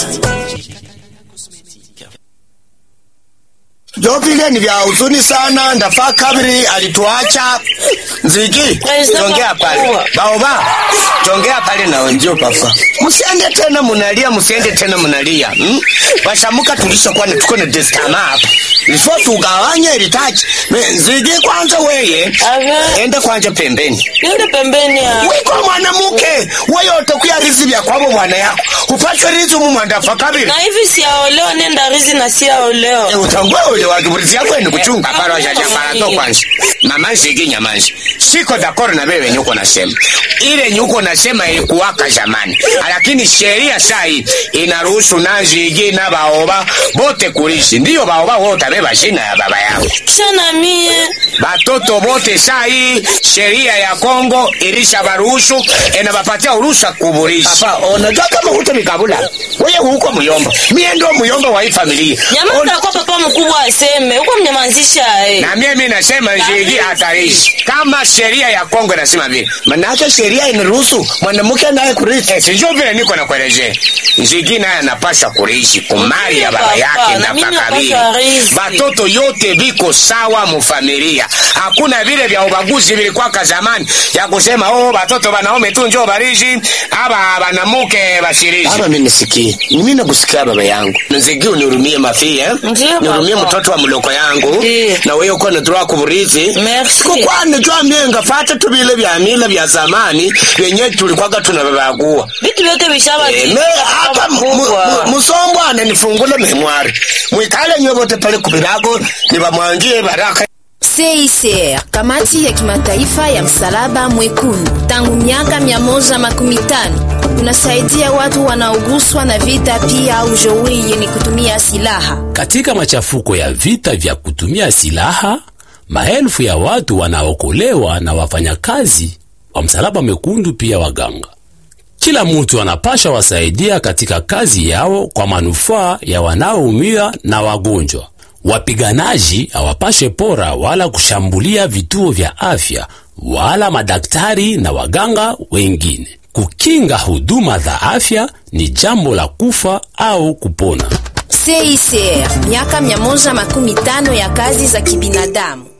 Jo vile ni vya huzuni sana. Ndafaa kabiri alituacha Nzigi, tongea pale baoba, tongea pale na wenzio papa, msiende tena munalia, msiende tena munalia hmm? Bashamuka tulishakuwa na tuko na destama hapa ifo tugawanye ilitaji Nzigi, kwanza weye Ave. ende kwanja pembeni Yende pembeni ya. wiko mwanamuke wewe utakuya rizi vya kwabo mwana yako upatwe rizi mu mwandafa kabiri Na hivi siaolewa nenda rizi na siaolewa. utangwe ule wakiburizi yako ni kuchunga Eh, pale wajaja para to kwanza mama nzigi nyamanzi siko dakoro na wewe nyuko nasema ile nyuko nasema ilikuwaka zamani lakini sheria saa hii inaruhusu na nzigi na baoba bote kulishi ndiyo baoba wote beba jina ya baba yao Kisha na mie. batoto bote saa hii sheria ya Kongo ilisha baruhusu enabapatia uruhusa kuburisha. Papa, unajua kama huto mikabula wewe huko muyomba, mie ndo muyomba wa hii familia Nyamaza kwa papa mkubwa aseme. Huko mnyamazisha eh. na mimi nasema njigi hatarishi kama sheria ya Kongo inasema vile, manake sheria inaruhusu mwanamke naye kurithi. Eh, sijui vile niko nakuelezea, njigi naye anapasha kurithi kumali ya baba Papa, yake na na mimi pakabili. napaswa rithi. Batoto yote biko sawa mufamilia, hakuna vile vya ubaguzi vilikwaka zamani ya kusema oh, batoto banaume tu njoo barishi aba banamuke bashirishi. Baba, mimi nisikie, mimi nakusikia baba yangu, nzigi unihurumie mafi eh? Ndiyo, nihurumie papa. mtoto wa mloko yangu Ndiyo. na wewe uko natura kuburizi Merci. kukwane jwa mienga fata tubile vya mila vya zamani vyenye tulikwaga tunababagua Vitu vyote bishaba. Eh, me hapa mu- mu- mu- musombwane nifungule memwari mwikale nywe bote pale kubirago nibamwangie baraka CICR, kamati ya kimataifa ya msalaba mwekundu, tangu miaka 115 unasaidia watu wanaoguswa na vita, pia au jeuri yenye kutumia silaha. Katika machafuko ya vita vya kutumia silaha, maelfu ya watu wanaokolewa na wafanyakazi wa msalaba mwekundu, pia waganga. Kila mtu anapasha wasaidia katika kazi yao kwa manufaa ya wanaoumia na wagonjwa. Wapiganaji hawapashe pora wala kushambulia vituo vya afya wala madaktari na waganga wengine. Kukinga huduma za afya ni jambo la kufa au kupona. CICR, miaka 115 ya kazi za kibinadamu.